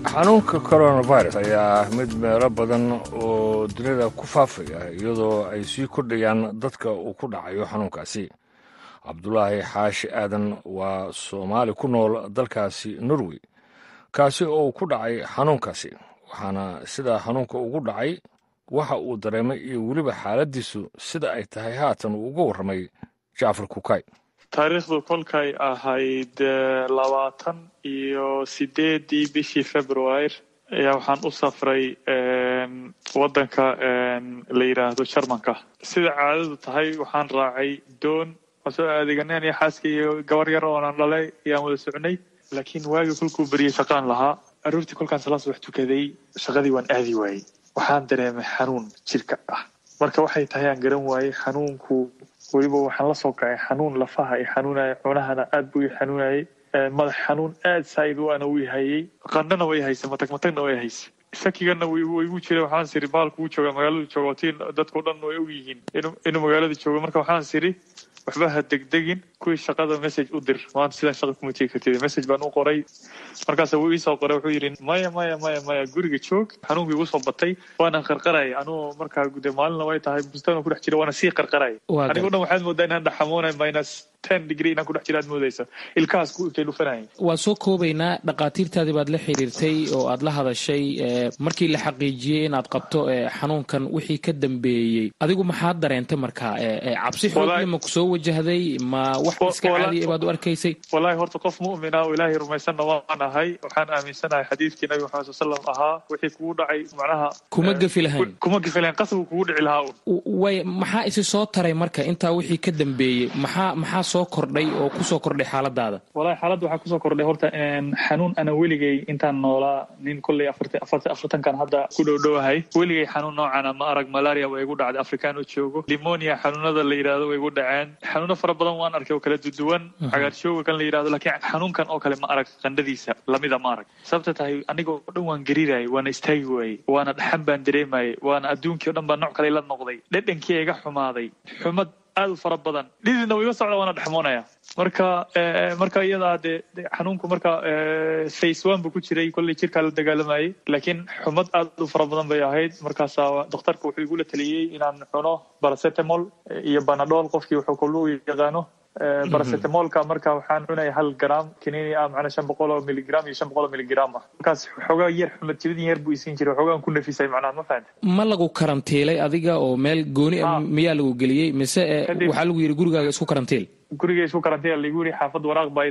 xanuunka coronavirus ayaa mid meelo badan oo dunida ku faafaya iyadoo ay sii kordhayaan dadka uu ku dhacayo xanuunkaasi cabdulaahi xaashi aadan waa soomaali ku nool dalkaasi norway kaasi oo uu ku dhacay xanuunkaasi waxaana sidaa xanuunka ugu dhacay waxa uu dareemay iyo weliba xaaladdiisu sida ay tahay haatan uu uga warramay jacfar kukay taariikhdu kolkay ahayd labaatan iyo sideedii bishii februar ayaa waxaan u safray waddanka la yidhaahdo jarmanka sida caadadu tahay waxaan raacay doon waan soo adeeganeen iyo xaaska iyo gabar yar oonan dhalay ayaan wada socnay laakiin waagii kolkuu beriyey shaqaan lahaa aroortii kolkaan salaas wax tukaday shaqadii waan aadi waayey waxaan dareemay xanuun jirka ah marka waxay tahay aan garan waayey xanuunku weliba waxaan la soo kacay xanuun lafaha i xanuunaya cunahana aad buu i xanuunayay madax xanuun aad saa'id u ana uu hayay qandhana way haysa matag matagna way haysa shakigana waygu jira waxaan siri baalku uu jooga magaaladu jooga tiin dadkao dhan way og yihiin inuu magaalada joogo marka waxaan siri waxba ha degdegin kuwii shaqada message u dir maanta sidaan shaqa kuma tegi kartid message baan u qoray markaas wuu iisoo qoray wuxuu yidhi maya maya maya maya guriga joog xanuunkii igu soo batay waana qarqaraya anuu markaa de maalina way tahay bustaan ku dhex jira waana sii qarqaraya anigo dhan waxaad moodaa inaan dhaxamoonay minus ten degree inaan ku dhex jira aad moodaysa ilkahaas ku intay dhufanayay waan soo koobaynaa dhakhaatiirtaadii baad la xiriirtay oo aad la hadashay markii la xaqiijiyey inaad qabto xanuunkan wixii ka dambeeyey adigu maxaad dareentay markaa cabsi xoogle ma ku soo wajahday ma wax iska caadiya baad u arkaysay wallahi horta qof mu'mina oo ilaahay rumaysanna waan ahay waxaan aaminsanahay xadiidkii nabi maxamed sal slam ahaa wixii kugu dhacay macnaha kuma gefi lahayn kuma gefi lahayn qasabku kugu dhici lahaa way maxaa isi soo taray marka intaa wixii ka dambeeyey maxaa maxaa soo kordhay oo kusoo kordhay xaaladaada wallahi xaaladda waxaa kusoo kordhay horta xanuun ana weligay intaan noolaa nin kolley afartankan hadda ku dhowdhowahay weligay xanuun noocana ma arag malaria waa igu dhacday afrikaan oo joogo limonia xanuunada la yidhahdo way igu dhaceen xanuuno fara badan waan arkay oo kala duduwan cagaarshooga kan la yidhahdo laakiin xanuunkan oo kale ma arag qandhadiisa lamida ma arag sababta tahay aniga oo dhan waan gariirayay waana istaagi waayey waana dhaxan baan dareemayay waana adduunkii o dhan baa nooc kale la noqday dhedhankii iga xumaaday xumad aad u fara badan dhididna wuu iga socda waana dhexmoonaya marka marka iyadaa dee xanuunku marka face one buu ku jiray kolley jirkaa la dagaalamayay laakiin xumad aad u fara badan bay ahayd markaasaa dhakhtarka wuxuu igula taliyey inaan cuno baracetamol iyo banadol qofkii wuxuu kollu yaqaano baracetamolka marka waxaan cunaya hal gram kaniini ah macnaa shan boqol oo miligram iyo shan boqol oo miligram ah markaas xoogaa yar xumad jibidin yar buu isiin jiray xoogaan ku nafisay macnaha ma fahanta ma lagu karantiilay adiga oo meel gooni ah miyaa lagu geliyey mise waxaa lagu yidhi gurigaaga isku karantiil guriga isku karantiil lagu yidhi xaafad waraaq baa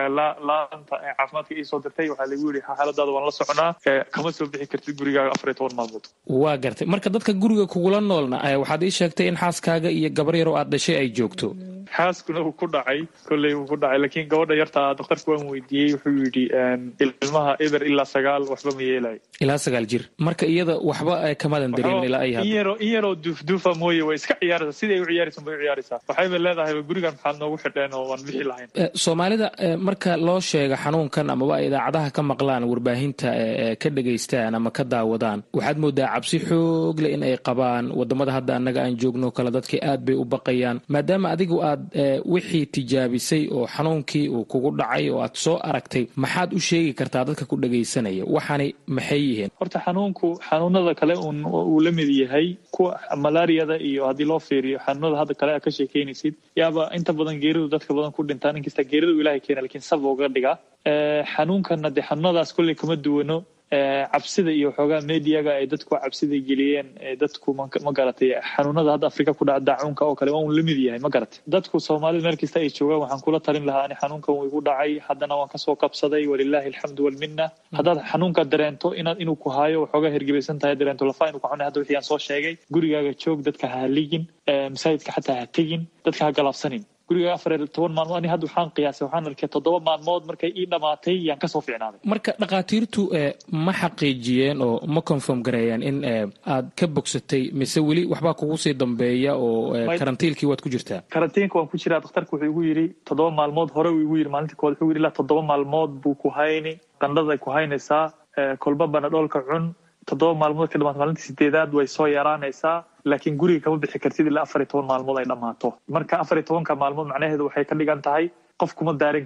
laanta caafimaadka ii soo dirtay waxaa lagu yidhi xaaladaada waan la soconaa kama soo bixi kartid gurigaaga afar iyo toban maalmood waa gartay marka dadka guriga kugula noolna waxaad ii sheegtay in xaaskaaga iyo gabar yar oo aad dhashay ay joogto xaaskuna uu ku dhacay kolley uu ku dhacay laakiin gabadha yarta daktarka waan weydiiyey wuxuu yidhi ilmaha eber ilaa sagaal waxba ma yeelayo ilaa sagaal jir marka iyada waxba kamadan dareemin ilaa ay in yaroo in yaroo duufduufa mooye way iska ciyaaraysaa siday u ciyaaraysan bay u ciyaaraysaa waxayba leedahay gurigan maxaad noogu xidheen oo waan bixi lahayn soomaalida marka loo sheega xanuunkan amaba ay idaacadaha ka maqlaan warbaahinta ka dhegaystaan ama ka daawadaan waxaad moodaa cabsi xoog leh in ay qabaan wadamada hadda annaga aan joogno kale dadka aad bay u baqayaan maadaama adigu aad wixii tijaabisay oo xanuunkii uu kugu dhacay oo aad soo aragtay maxaad u sheegi kartaa dadka ku dhegaysanaya waxaani maxay yihiin horta xanuunku xanuunada kale uu la mid yahay kuwa malaariyada iyo haddii loo fiiriyo xanuunada hadda kale aad ka sheekeynaysid yaaba inta badan geeridu dadka badan ku dhintaan inkasta geeridu ilahay keena lakiin sab uga dhigaa xanuunkana dee xanuunadaas kolley kama duwano cabsida iyo waxoogaa mediaga ay dadku cabsida geliyeen dadku ma garatay xanuunada hadda afrika ku dhaca daacuunka oo kale waa un la mid yahay ma garatay dadku soomaalida meel kasta ay joogaan waxaan kula talin lahaa ani xanuunkan wuu igu dhacay haddana waan kasoo kabsaday walilaahi alxamdu walmina haddaad xanuunka dareento inaad inuu ku haayo waxoogaa hergebaysan tahay dareento lafa inuu ku xunay hadda wixii aan soo sheegay gurigaaga joog dadka ha haligin masaajidka xataa ha tegin dadka ha galaabsanin guriga afar iyo toban maalmood ani hadda waxaan qiyaasay waxaan arkay toddoba maalmood markay ii dhamaatay yaan kasoo fiicnaaday marka dhakhaatiirtu ma xaqiijiyeen oo ma confirm gareeyeen in aad ka bogsatay mise weli waxbaa kugu sii dambeeya oo karantiilkii waad ku jirtaa karantiinka waan ku jiraa dhakhtarka wuxuu igu yidhi toddoba maalmood hore uu igu yidhi maalintii kood wuxuu yidhi ilaa toddoba maalmood buu ku hayni qandhada ku haynaysaa kolba banadhoolka cun toddoba maalmood ka dhamaata maalintii sideedaad way soo yaraanaysaa laakiin guriga kama bixi kartid ilaa afar iyo toban maalmood ay dhammaato marka afar iyo tobanka maalmood macnaheedu waxay ka dhigan tahay qof kuma daaran kartid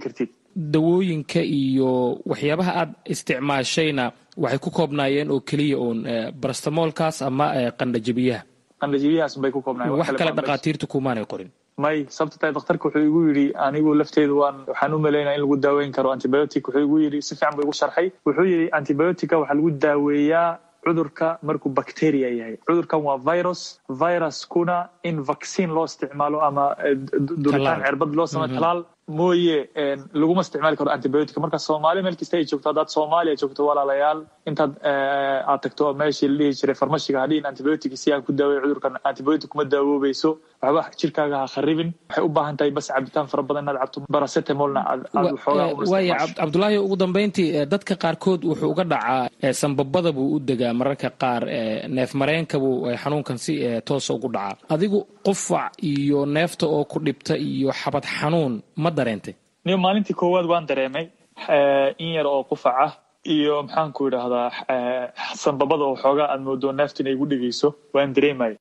dawooyinka iyo waxyaabaha aad isticmaashayna waxay ku koobnaayeen oo keliya uun barastamoolkaas ama qandhajabiyaha qandhajabiyahaas bay ku koobnaayeen wax kale dhakhaatiirtu kumaanay qorin may sababta tahay dhakhtarka wuxuu igu yidhi anigu lafteedu waan waxaan u malaynaya in lagu daaweyn karo antibiotic wuxuu igu yidhi si fiican buu igu sharxay wuxuu yidhi antibiotica waxaa lagu daaweeyaa cudurka markuu bacteria yahay cudurkan waa virus viruskuna in vaccine loo isticmaalo ama duritaan cerbad loo sameyo talaal mooye laguma isticmaali karo antibiotic marka soomaali meel kasta ay joogto haddaad soomaaliya joogto walaalayaal intaad aad tagto meeshii la dhihi jiray farmashiga hadhiin antibiotic si aan ku daawey cudurkan antibiotic kuma daawoobayso waxba jirkaaga ha kharibin waxay u baahan tahay bas cabitaan fara badan inaad cabto baracetamolna aad waaya cabdulaahi ugu dambeyntii dadka qaarkood wuxuu uga dhacaa sambabada buu u degaa mararka qaar neef mareenka buu xanuunkan si toosa ugu dhacaa adigu qufac iyo neefta oo ku dhibta iyo xabad xanuun ma dareentay niyo maalintii koowaad waan dareemay in yar oo qufac ah iyo maxaanku idhaahdaa sanbabada oo xoogaa aad moodo neefta inay igu dhegeyso waan dareemaya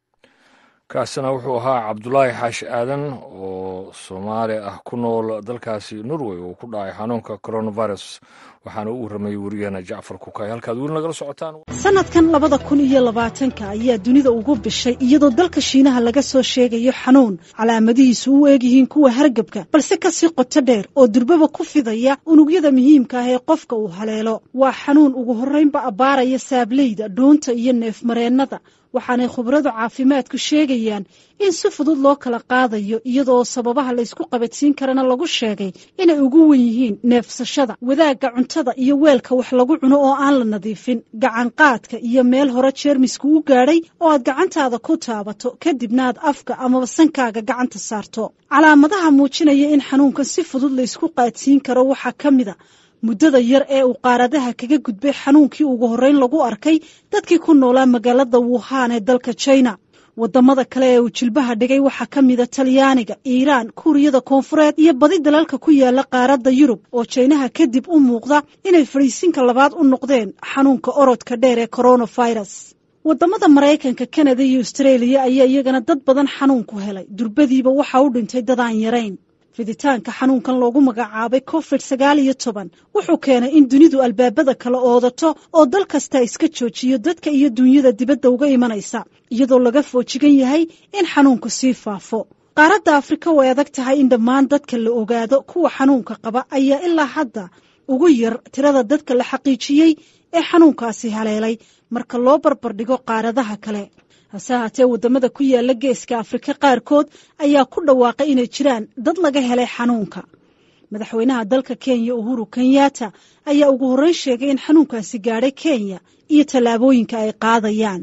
kaasina wuxuu ahaa cabdulaahi xaashi aadan oo soomaali ah ku nool dalkaasi norway oo ku dhacay xanuunka coronavirus waxaana u warramayay wariyaheena jacfar kukay halkaad weli nagala socotaan sanadkan labada kun iyo labaatanka ayaa dunida ugu bishay iyadoo dalka shiinaha laga soo sheegayo xanuun calaamadihiisu u eegyihiin kuwa hargabka balse kasii qoto dheer oo durbaba ku fidaya unugyada muhiimka ah ee qofka uu haleelo waa xanuun ugu horraynba abbaaraya saableyda dhuunta iyo neefmareennada waxaanay khubradu caafimaadku sheegayaan in si fudud loo kala qaadayo iyadoo sababaha laysku qabadsiin karana lagu sheegay inay ugu wen yihiin neefsashada wadaagga cuntada iyo weelka wax lagu cuno oo aan la nadiifin gacanqaadka iyo meel hore jeermisku u gaadhay oo aad gacantaada ku taabato kadibna aad afka amaba sankaaga gacanta saarto calaamadaha muujinaya in xanuunkan si fudud laysku qaadsiin karo waxaa ka mid a muddada yar ee uu qaaradaha kaga gudbay xanuunkii ugu horreyn lagu arkay dadkii ku noolaa magaalada wuhan ee dalka china wadamada kale ee uu jilbaha dhigay waxaa ka mida talyaaniga iiraan kuuriyada koonfureed iyo badi dalalka ku yaala qaaradda yurub oo jaynaha kadib u muuqda inay fadhiisinka labaad u noqdeen xanuunka orodka dheer ee coronavirus wadamada maraykanka kanada iyo austreeliya ayaa iyagana dad badan xanuunku helay durbadiiba waxaa u dhintay dad aan yarayn fiditaanka xanuunkan loogu magacaabay covid sagaal iyo toban wuxuu keenay in dunidu albaabada kala oodato oo dal kasta iska joojiyo dadka iyo dunyada dibadda uga imanaysa iyadoo laga foojigan yahay in xanuunku sii faafo qaaradda afrika way adag tahay in dhammaan dadka la ogaado kuwa xanuunka qaba ayaa ilaa hadda ugu yar tirada dadka la xaqiijiyey ee xanuunkaasi haleelay marka loo barbardhigo qaaradaha kale hase haatee waddamada ku yaala geeska afrika qaarkood ayaa ku dhawaaqay inay jiraan dad laga helay xanuunka madaxweynaha dalka kenya uhuru kenyatta ayaa ugu horreyn sheegay in xanuunkaasi gaadhay kenya iyo tallaabooyinka ay qaadayaan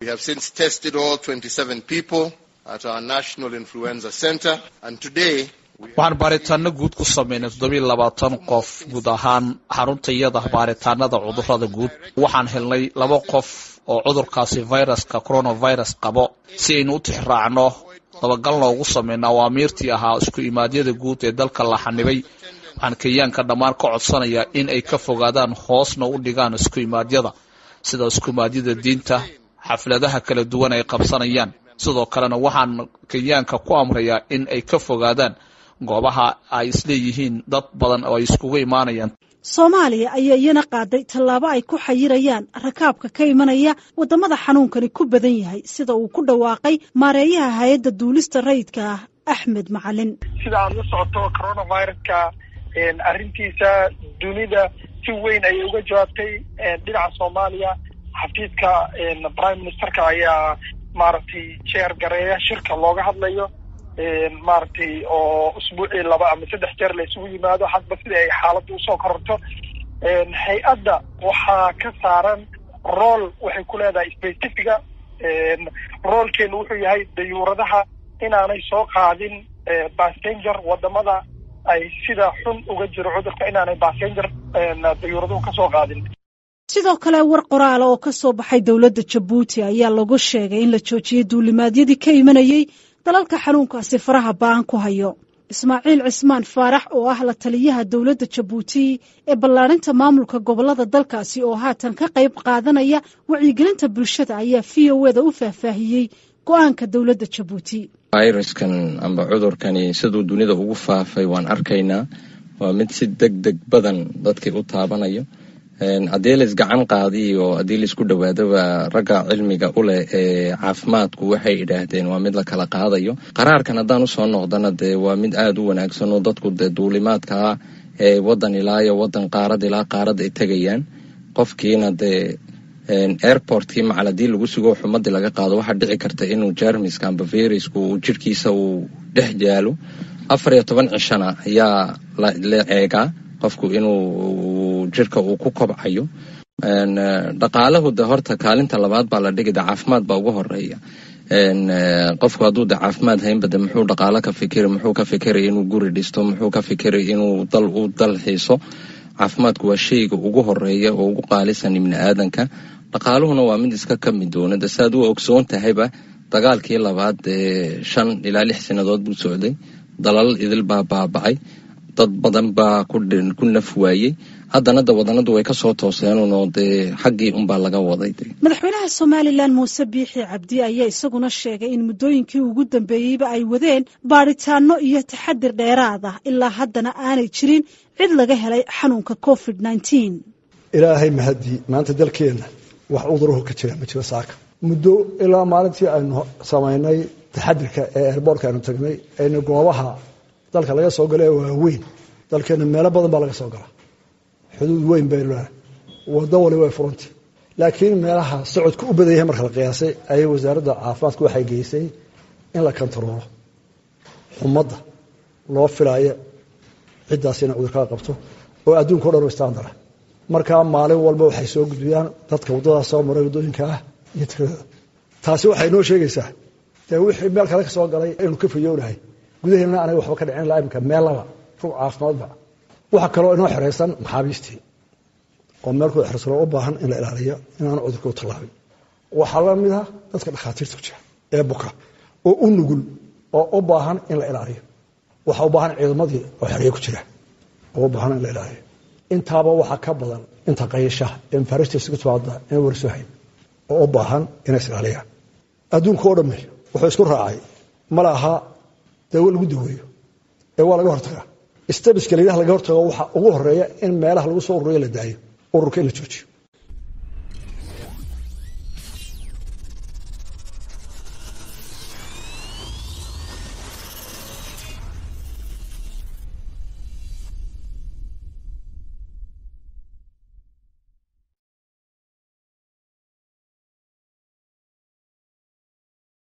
waxaan baaritaano guud ku samaynay toddobiiy labaatan qof guud ahaan xaruntayada baaritaanada cudurada guud waxaan helnay laba qof oo cudurkaasi viruska coronavirus qabo si aynu u tixraacno dabagalna ugu samayno awaamiirtii ahaa isku imaadyada guud ee dalka la xanibay waxaan kenyaanka dhammaan ka codsanayaa in ay ka fogaadaan hoosna u dhigaan isku imaadyada sida isku imaadyada diinta xafladaha kala duwan ay qabsanayaan sidoo kalena waxaan kenyaanka ku amrayaa in ay ka fogaadaan goobaha ay isleeyihiin dad badan oo ay iskugu imaanayaan soomaaliya ayaa iyana qaaday tallaabo ay ku xayirayaan rakaabka ka imanaya waddamada xanuunkani ku badan yahay sida uu ku dhawaaqay maareeyaha hay-adda duulista rayidka ah axmed macalin sida aad la socoto coronaviruska arrintiisa dunida si weyn ayay uga jawaabtay dhinaca soomaaliya xafiidka prime ministerka ayaa maaragtay jeer gareeya shirka looga hadlayo maaragtay oo usbuucii laba ama saddex jeer la isugu yimaado hadba sida ay xaaladda usoo kororto hay-adda waxaa ka saaran rool waxay ku leedahay specifica roolkeenu wuxuu yahay dayuuradaha inaanay soo qaadin passenger wadamada ay sida xun uga jiro cudurka inaanay passenger dayuuraduhu kasoo qaadin sidoo kale war qoraala oo ka soo baxay dowladda jabuuti ayaa lagu sheegay in la joojiyey duulimaadyadii ka imanayey dalalka xanuunkaasi faraha ba'an ku hayo ismaaciil cismaan faarax oo ah la taliyaha dowladda jabuuti ee ballaadhinta maamulka gobollada dalkaasi oo haatan ka qayb qaadanaya wacyigelinta bulshada ayaa v o eda u faahfaahiyey go-aanka dowladda jabuuti fayraskan amba cudurkani siduu dunida ugu faafay waan arkaynaa waa mid si deg deg badan dadkii u taabanayo haddii la isgacan qaadiyo haddii laisku dhowaadoba ragga cilmiga u leh ee caafimaadku waxay idhaahdeen waa mid la kala qaadayo qaraarkan haddaan usoo noqdana dee waa mid aada u wanaagsan oo dadku dee duulimaadkaa ee wadan ilaa iyo wadan qaarad ilaa qaarad ay tegayaan qofkiina dee airportkii macal haddii lagu sugo xumadii laga qaado waxaa dhici karta inuu jermiska amba virusku uu jirhkiisa uu dhex jaalo afar iyo toban cishana ayaa la eegaa qofku inuu jirka uu ku kobcayo dhaqaalahu de horta kaalinta labaad baa la dhigi de caafimaad baa ugu horeeya qofku hadduu de caafimaad haynba de muxuu dhaqaalo ka fikiri muxuu ka fikiri inuu guri dhisto muxuu ka fikiri inuu dal u dal xiiso caafimaadku waa shayga ugu horeeya oo ugu qaalisan ibni aadanka dhaqaaluhuna waa mid iska ka mid doona de saaad u ogsoon tahayba dagaalkii labaad ee shan ilaa lix sannadood buu socday dalal idil baa baaba'ay dad badan baa ku naf waayey haddana de wadanadu way kasoo tooseenunoo dee xaggii unbaa laga waday madaxweynaha somalilan muuse biixi cabdi ayaa isaguna sheegay in muddooyinkii ugu dambeeyeyba ay wadeen baadhitaano iyo taxadir dheeraad ah ilaa haddana aanay jirin cid laga helay xanuunka covid nneteen ilaahay mahadii maanta dalkeenna wax cudurahu ka jira ma jiro saaka muddo ilaa maalintii aynu samaynay taxadirka ee eerboortka aynu tagnay aynu goobaha dalka laga soo gala ee waaweyn dalkeenna meelo badan baa laga soo galaa xuduud weyn baynu lenahay wado wali way furantay laakiin meelaha socodka u badan yahay marka la qiyaasay ayay wasaaradda caafimaadku waxay geysay in la kontaroolo xumadda loo filaayo ciddaas inay cudurkaa qabto oo adduunka o dhan u istaandara markaa maalin walba waxay soo gudbiyaan dadka waddadaas soo maray waddooyinka ah iyo tiradooda taasi waxay noo sheegaysaa dee wixii meel kale ka soo galay inaynu ka fayownahay gudaheena anaga waxba ka dhicin laa imika meel laba rug caafimaadba waxaa kaloo inoo xeraysan maxaabiistii oo meelkooda xersanoo u baahan in la ilaaliyo inaanu cudurka u tallaabin waxaa la mid ah dadka dhakhaatiirta ku jira ee buka oo u nugul oo u baahan in la ilaaliyo waxaa u baahan ciidamadii oo xereye ku jira oo u baahan in la ilaaliyo intaaba waxaa ka badan inta qayashaha ee mafaaristiisa ku timaada inay warsohayn oo u baahan inay isilaaliyaan adduunka oo dhamme wuxuu isku raacay ma laha dawo lagu daweeyo ee waa laga hortagaa stabiska layidhaha laga hortago waxaa ugu horeeya in meelaha lagu soo ururiyo la daayo ururka in la joojiyo